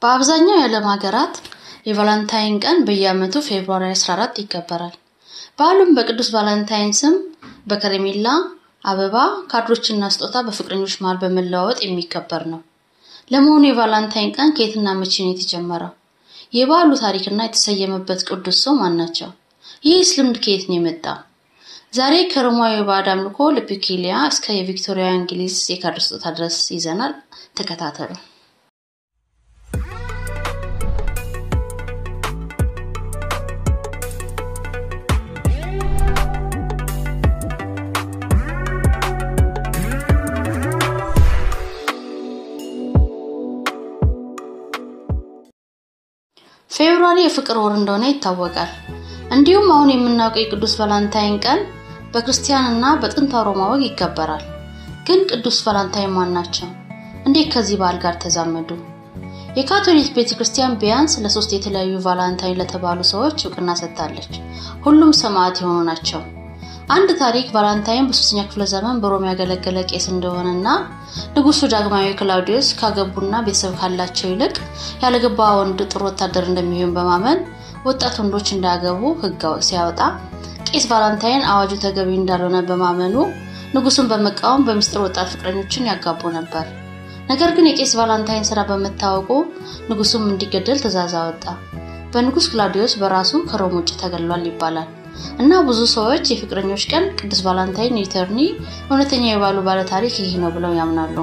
በአብዛኛው የዓለም ሀገራት የቫላንታይን ቀን በየዓመቱ ፌብሩዋሪ 14 ይከበራል። በዓሉም በቅዱስ ቫላንታይን ስም በከረሜላ፣ አበባ፣ ካርዶችና ስጦታ በፍቅረኞች መሃል በመለዋወጥ የሚከበር ነው። ለመሆኑ የቫላንታይን ቀን ከየትና መቼ ነው የተጀመረው? የበዓሉ ታሪክና የተሰየመበት ቅዱስ ሰው ማን ናቸው? ይህስ ልምድ ከየት ነው የመጣው? ዛሬ ከሮማዊ ባዕድ አምልኮ ልፒኪሊያ እስከ የቪክቶሪያ እንግሊዝ የካርድ ስጦታ ድረስ ይዘናል። ተከታተሉ። ፌብሩዋሪ የፍቅር ወር እንደሆነ ይታወቃል። እንዲሁም አሁን የምናውቀው የቅዱስ ቫላንታይን ቀን በክርስቲያንና በጥንታ ሮማ ወግ ይከበራል። ግን ቅዱስ ቫላንታይን ማን ናቸው? እንዴት ከዚህ በዓል ጋር ተዛመዱ? የካቶሊክ ቤተ ክርስቲያን ቢያንስ ለሶስት የተለያዩ ቫላንታይን ለተባሉ ሰዎች እውቅና ሰጥታለች። ሁሉም ሰማዕት የሆኑ ናቸው። አንድ ታሪክ ቫላንታይን በሶስተኛ ክፍለ ዘመን በሮም ያገለገለ ቄስ እንደሆነና ንጉሱ ዳግማዊ ክላውዲዮስ ካገቡና ቤተሰብ ካላቸው ይልቅ ያለገባ ወንድ ጥሩ ወታደር እንደሚሆን በማመን ወጣት ወንዶች እንዳያገቡ ሕግ ሲያወጣ ቄስ ቫላንታይን አዋጁ ተገቢ እንዳልሆነ በማመኑ ንጉሱን በመቃወም በሚስጥር ወጣት ፍቅረኞችን ያጋቡ ነበር። ነገር ግን የቄስ ቫላንታይን ስራ በመታወቁ ንጉሱም እንዲገደል ትእዛዝ አወጣ። በንጉስ ክላውዲዮስ በራሱ ከሮም ውጭ ተገሏል ይባላል እና ብዙ ሰዎች የፍቅረኞች ቀን ቅዱስ ቫላንታይን ኢተርኒ እውነተኛ የባሉ ባለ ታሪክ ይህ ነው ብለው ያምናሉ።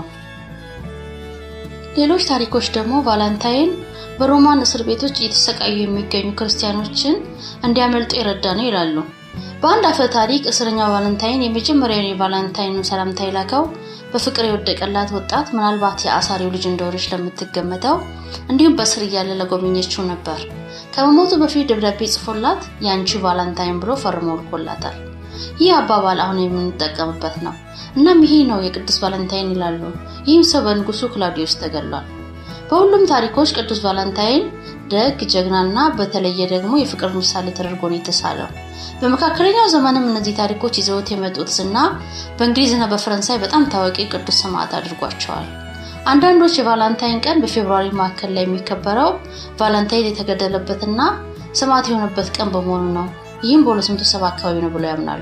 ሌሎች ታሪኮች ደግሞ ቫላንታይን በሮማን እስር ቤቶች እየተሰቃዩ የሚገኙ ክርስቲያኖችን እንዲያመልጡ የረዳ ነው ይላሉ። በአንድ አፈ ታሪክ እስረኛው ቫለንታይን የመጀመሪያውን የቫለንታይኑን ሰላምታ የላከው በፍቅር የወደቀላት ወጣት ምናልባት የአሳሪው ልጅ እንደሆነች ለምትገመተው እንዲሁም በስር እያለ ለጎበኘችው ነበር። ከመሞቱ በፊት ደብዳቤ ጽፎላት የአንቺ ቫላንታይን ብሎ ፈርሞ ልኮላታል። ይህ አባባል አሁን የምንጠቀምበት ነው። እናም ይሄ ነው የቅዱስ ቫለንታይን ይላሉ። ይህም ሰው በንጉሱ ክላውዲዮስ ተገሏል። በሁሉም ታሪኮች ቅዱስ ቫለንታይን ደግ፣ ጀግናና በተለየ ደግሞ የፍቅር ምሳሌ ተደርጎ ነው የተሳለው። በመካከለኛው ዘመንም እነዚህ ታሪኮች ይዘውት የመጡት ዝና በእንግሊዝና በፈረንሳይ በጣም ታዋቂ ቅዱስ ሰማዕት አድርጓቸዋል። አንዳንዶች የቫላንታይን ቀን በፌብሩዋሪ ማዕከል ላይ የሚከበረው ቫላንታይን የተገደለበትና ሰማዕት የሆነበት ቀን በመሆኑ ነው። ይህም በ270 አካባቢ ነው ብለው ያምናሉ።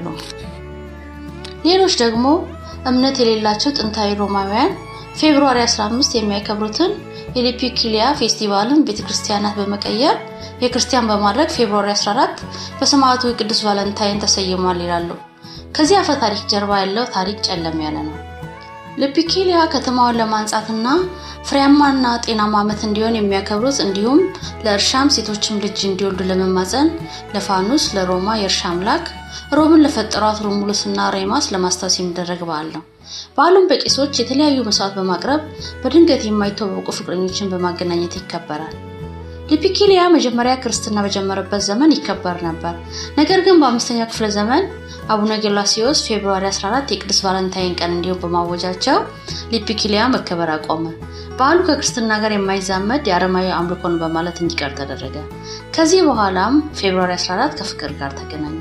ሌሎች ደግሞ እምነት የሌላቸው ጥንታዊ ሮማውያን ፌብሩዋሪ 15 የሚያከብሩትን የሊፒኪሊያ ፌስቲቫልን ቤተክርስቲያናት በመቀየር የክርስቲያን በማድረግ ፌብሩዋሪ 14 በሰማዕቱ የቅዱስ ቫለንታይን ተሰይሟል ይላሉ። ከዚህ አፈ ታሪክ ጀርባ ያለው ታሪክ ጨለም ያለ ነው። ልፒኪሊያ ከተማውን ለማንጻትና ፍሬያማና ጤናማ ዓመት እንዲሆን የሚያከብሩት እንዲሁም ለእርሻም ሴቶችም ልጅ እንዲወልዱ ለመማፀን ለፋኑስ ለሮማ የእርሻ አምላክ ሮምን ለፈጠሯት ሮሙሉስና ሬማስ ለማስታወስ የሚደረግ በዓል ነው። በዓሉም በቄሶች የተለያዩ መስዋዕት በማቅረብ በድንገት የማይተዋወቁ ፍቅረኞችን በማገናኘት ይከበራል። ሊፒኪሊያ መጀመሪያ ክርስትና በጀመረበት ዘመን ይከበር ነበር። ነገር ግን በአምስተኛው ክፍለ ዘመን አቡነ ጌላሲዮስ ፌብሩዋሪ 14 የቅዱስ ቫለንታይን ቀን እንዲሁም በማወጃቸው ሊፒኪሊያ መከበር አቆመ። በዓሉ ከክርስትና ጋር የማይዛመድ የአረማዊ አምልኮን በማለት እንዲቀር ተደረገ። ከዚህ በኋላም ፌብሩዋሪ 14 ከፍቅር ጋር ተገናኘ።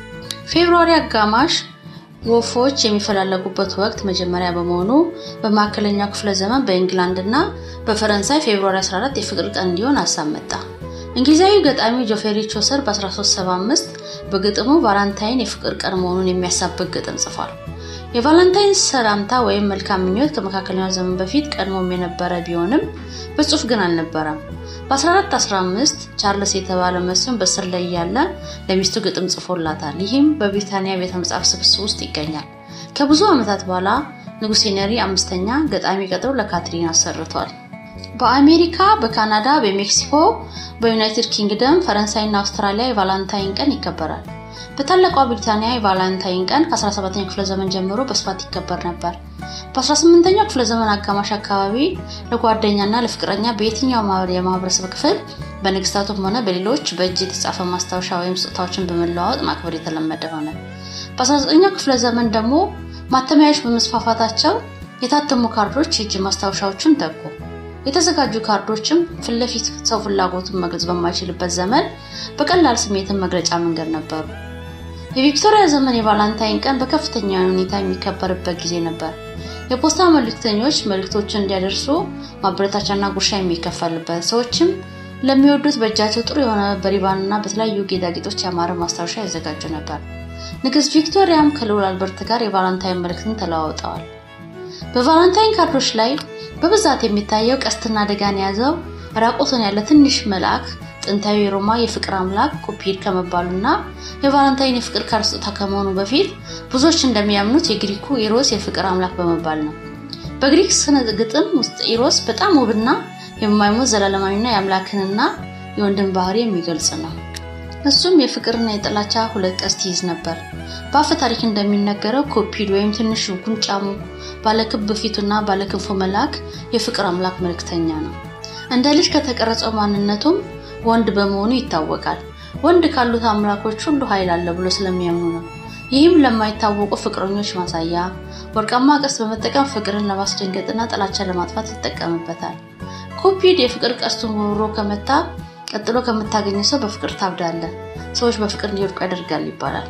ፌብሩዋሪ አጋማሽ ወፎች የሚፈላለጉበት ወቅት መጀመሪያ በመሆኑ በመካከለኛው ክፍለ ዘመን በኢንግላንድ እና በፈረንሳይ ፌብሩዋሪ 14 የፍቅር ቀን እንዲሆን ሀሳብ መጣ። እንግሊዛዊ ገጣሚ ጆፌሪ ቾሰር በ1375 በግጥሙ ቫላንታይን የፍቅር ቀን መሆኑን የሚያሳብቅ ግጥም ጽፏል። የቫላንታይን ሰላምታ ወይም መልካም ምኞት ከመካከለኛው ዘመን በፊት ቀድሞም የነበረ ቢሆንም በጽሁፍ ግን አልነበረም። በ1415 ቻርልስ የተባለ መስፍን በስር ላይ ያለ ለሚስቱ ግጥም ጽፎላታል። ይህም በብሪታንያ ቤተ መጽሐፍ ስብስብ ውስጥ ይገኛል። ከብዙ ዓመታት በኋላ ንጉሥ ሄነሪ አምስተኛ ገጣሚ ቀጥሮ ለካትሪን አሰርቷል። በአሜሪካ፣ በካናዳ፣ በሜክሲኮ፣ በዩናይትድ ኪንግደም፣ ፈረንሳይና አውስትራሊያ የቫላንታይን ቀን ይከበራል። በታላቋ ብሪታንያ የቫላንታይን ቀን ከ17ኛው ክፍለ ዘመን ጀምሮ በስፋት ይከበር ነበር። በ18ኛው ክፍለ ዘመን አጋማሽ አካባቢ ለጓደኛና ለፍቅረኛ በየትኛው የማህበረሰብ ክፍል በንግስታቱም ሆነ በሌሎች በእጅ የተጻፈ ማስታወሻ ወይም ስጦታዎችን በመለዋወጥ ማክበር የተለመደ ሆነ። በ19ኛው ክፍለ ዘመን ደግሞ ማተሚያዎች በመስፋፋታቸው የታተሙ ካርዶች የእጅ ማስታወሻዎችን ተኩ። የተዘጋጁ ካርዶችም ፊት ለፊት ሰው ፍላጎቱን መግለጽ በማይችልበት ዘመን በቀላል ስሜትን መግለጫ መንገድ ነበሩ። የቪክቶሪያ ዘመን የቫላንታይን ቀን በከፍተኛ ሁኔታ የሚከበርበት ጊዜ ነበር። የፖስታ መልእክተኞች መልእክቶችን እንዲያደርሱ ማበረታቻና ጉርሻ የሚከፈልበት፣ ሰዎችም ለሚወዱት በእጃቸው ጥሩ የሆነ በሪባንና በተለያዩ ጌጣጌጦች ያማረ ማስታወሻ ያዘጋጁ ነበር። ንግሥት ቪክቶሪያም ከልዑል አልበርት ጋር የቫላንታይን መልእክትን ተለዋውጠዋል። በቫላንታይን ካርዶች ላይ በብዛት የሚታየው ቀስትና ደጋን የያዘው ራቆቱን ያለ ትንሽ መልአክ ጥንታዊ የሮማ የፍቅር አምላክ ኩፒድ ከመባሉና የቫላንታይን የፍቅር ካርድ ስጦታ ከመሆኑ በፊት ብዙዎች እንደሚያምኑት የግሪኩ ኢሮስ የፍቅር አምላክ በመባል ነው። በግሪክ ስነ ግጥም ውስጥ ኢሮስ በጣም ውብና የማይሞት ዘላለማዊና የአምላክንና የወንድን ባህሪ የሚገልጽ ነው። እሱም የፍቅርና የጥላቻ ሁለት ቀስት ይይዝ ነበር። በአፈ ታሪክ እንደሚነገረው ኩፒድ ወይም ትንሹ ጉንጫሙ ባለክብ ፊቱና ባለክንፉ መልአክ የፍቅር አምላክ መልእክተኛ ነው። እንደ ልጅ ከተቀረጸው ማንነቱም ወንድ በመሆኑ ይታወቃል። ወንድ ካሉት አምላኮች ሁሉ ኃይል አለ ብሎ ስለሚያምኑ ነው። ይህም ለማይታወቁ ፍቅረኞች ማሳያ፣ ወርቃማ ቀስት በመጠቀም ፍቅርን ለማስደንገጥና ጥላቻን ለማጥፋት ይጠቀምበታል። ኩፒድ የፍቅር ቀስቱን ወርውሮ ከመታ ቀጥሎ ከምታገኘ ሰው በፍቅር ታብዳለ፣ ሰዎች በፍቅር እንዲወድቁ ያደርጋል ይባላል።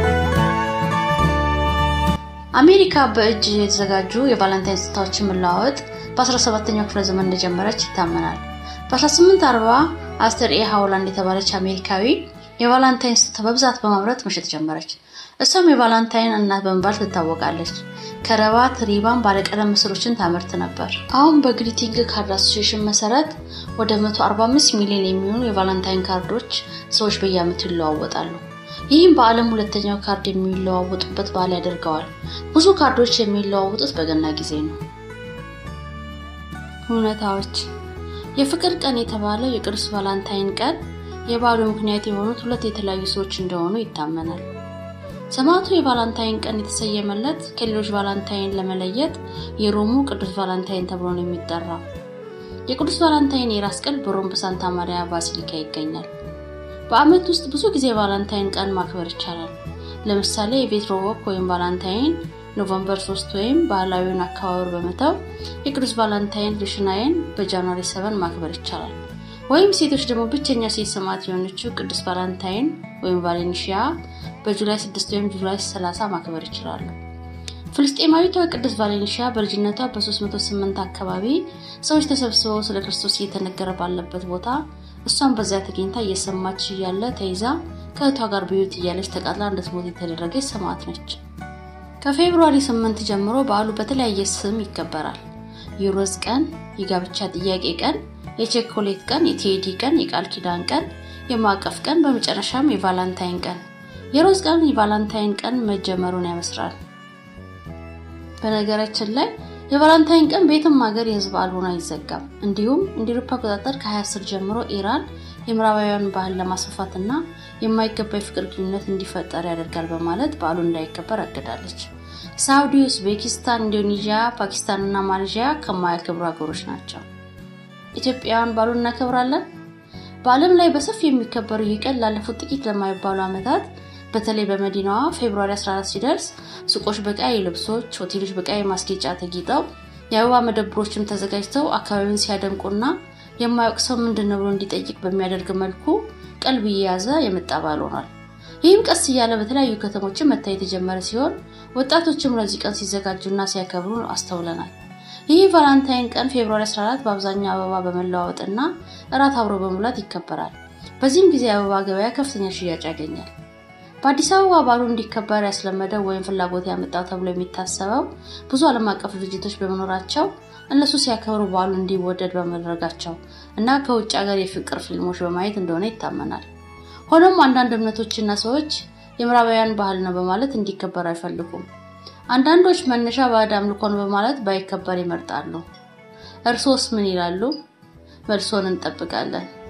አሜሪካ በእጅ የተዘጋጁ የቫለንታይን ስጦታዎችን መለዋወጥ በ17ኛው ክፍለ ዘመን እንደጀመረች ይታመናል። በ1840 አስተር ኤ ሃውላንድ የተባለች አሜሪካዊ የቫላንታይን ስጦታ በብዛት በማምረት መሸጥ ጀመረች። እሷም የቫላንታይን እናት በመባል ትታወቃለች። ከረባት፣ ሪባን፣ ባለቀለም ምስሎችን ታመርት ነበር። አሁን በግሪቲንግ ካርድ አሶሲሽን መሰረት ወደ 145 ሚሊዮን የሚሆኑ የቫላንታይን ካርዶች ሰዎች በየዓመቱ ይለዋወጣሉ። ይህም በዓለም ሁለተኛው ካርድ የሚለዋወጡበት በዓል ያደርገዋል። ብዙ ካርዶች የሚለዋወጡት በገና ጊዜ ነው። እውነታዎች የፍቅር ቀን የተባለው የቅዱስ ቫላንታይን ቀን የበዓሉ ምክንያት የሆኑት ሁለት የተለያዩ ሰዎች እንደሆኑ ይታመናል። ሰማዕቱ የቫላንታይን ቀን የተሰየመለት ከሌሎች ቫላንታይን ለመለየት የሮሙ ቅዱስ ቫላንታይን ተብሎ ነው የሚጠራው። የቅዱስ ቫላንታይን የራስ ቅል በሮም በሳንታ ማሪያ ባሲሊካ ይገኛል። በዓመት ውስጥ ብዙ ጊዜ ቫላንታይን ቀን ማክበር ይቻላል። ለምሳሌ የቬትሮወክ ወይም ቫላንታይን ኖቨምበር 3 ወይም ባህላዊውን አከባበር በመተው የቅዱስ ቫላንታይን ሉሽናይን በጃንዋሪ 7 ማክበር ይቻላል። ወይም ሴቶች ደግሞ ብቸኛ ሴት ሰማዕት የሆነችው ቅዱስ ቫላንታይን ወይም ቫሌንሺያ በጁላይ 6 ወይም ጁላይ 30 ማክበር ይችላሉ። ፍልስጤማዊቷ ቅዱስ ቫሌንሺያ በልጅነቷ በ308 አካባቢ ሰዎች ተሰብስበው ስለ ክርስቶስ እየተነገረ ባለበት ቦታ እሷን በዚያ ተገኝታ እየሰማች እያለ ተይዛ ከእህቷ ጋር በሕይወት እያለች ተቃጥላ እንድትሞት የተደረገች ሰማዕት ነች። ከፌብሩዋሪ 8 ጀምሮ በዓሉ በተለያየ ስም ይከበራል። የሮዝ ቀን፣ የጋብቻ ጥያቄ ቀን፣ የቸኮሌት ቀን፣ የቴዲ ቀን፣ የቃል ኪዳን ቀን፣ የማዕቀፍ ቀን፣ በመጨረሻም የቫላንታይን ቀን። የሮዝ ቀን የቫላንታይን ቀን መጀመሩን ያበስራል። በነገራችን ላይ የቫላንታይን ቀን በየትም ሀገር የህዝብ በዓል ሆኖ አይዘጋም። እንዲሁም እንደ አውሮፓ አቆጣጠር ከ2010 ጀምሮ ኢራን የምዕራባውያን ባህል ለማስፋፋት እና የማይገባ የፍቅር ግንኙነት እንዲፈጠር ያደርጋል በማለት በዓሉ እንዳይከበር አግዳለች። ሳውዲ፣ ኡዝቤኪስታን፣ ኢንዶኔዥያ፣ ፓኪስታን እና ማሌዥያ ከማያከብሩ ሀገሮች ናቸው። ኢትዮጵያውያን በዓሉን እናከብራለን። በዓለም ላይ በሰፊ የሚከበሩ ይህ ቀን ላለፉት ጥቂት ለማይባሉ ዓመታት በተለይ በመዲናዋ ፌብሩዋሪ 14 ሲደርስ ሱቆች በቀይ ልብሶች፣ ሆቴሎች በቀይ ማስጌጫ ተጊጠው የአበባ መደብሮችም ተዘጋጅተው አካባቢውን ሲያደምቁና የማያውቅ ሰው ምንድን ነው ብሎ እንዲጠይቅ በሚያደርግ መልኩ ቀልብ እየያዘ የመጣ በዓል ሆኗል። ይህም ቀስ እያለ በተለያዩ ከተሞችን መታየት የጀመረ ሲሆን ወጣቶችም ለዚህ ቀን ሲዘጋጁና ሲያከብሩ አስተውለናል። ይህ ቫላንታይን ቀን ፌብሩዋሪ 14 በአብዛኛው አበባ በመለዋወጥና እራት አብሮ በመብላት ይከበራል። በዚህም ጊዜ የአበባ ገበያ ከፍተኛ ሽያጭ ያገኛል። በአዲስ አበባ በዓሉ እንዲከበር ያስለመደው ወይም ፍላጎት ያመጣው ተብሎ የሚታሰበው ብዙ ዓለም አቀፍ ድርጅቶች በመኖራቸው እነሱ ሲያከብሩ በዓሉ እንዲወደድ በማድረጋቸው እና ከውጭ ሀገር የፍቅር ፊልሞች በማየት እንደሆነ ይታመናል። ሆኖም አንዳንድ እምነቶችና ሰዎች የምዕራባውያን ባህል ነው በማለት እንዲከበር አይፈልጉም። አንዳንዶች መነሻ ባዕድ አምልኮ ነው በማለት ባይከበር ይመርጣሉ። እርሶስ ምን ይላሉ? መልሶን እንጠብቃለን።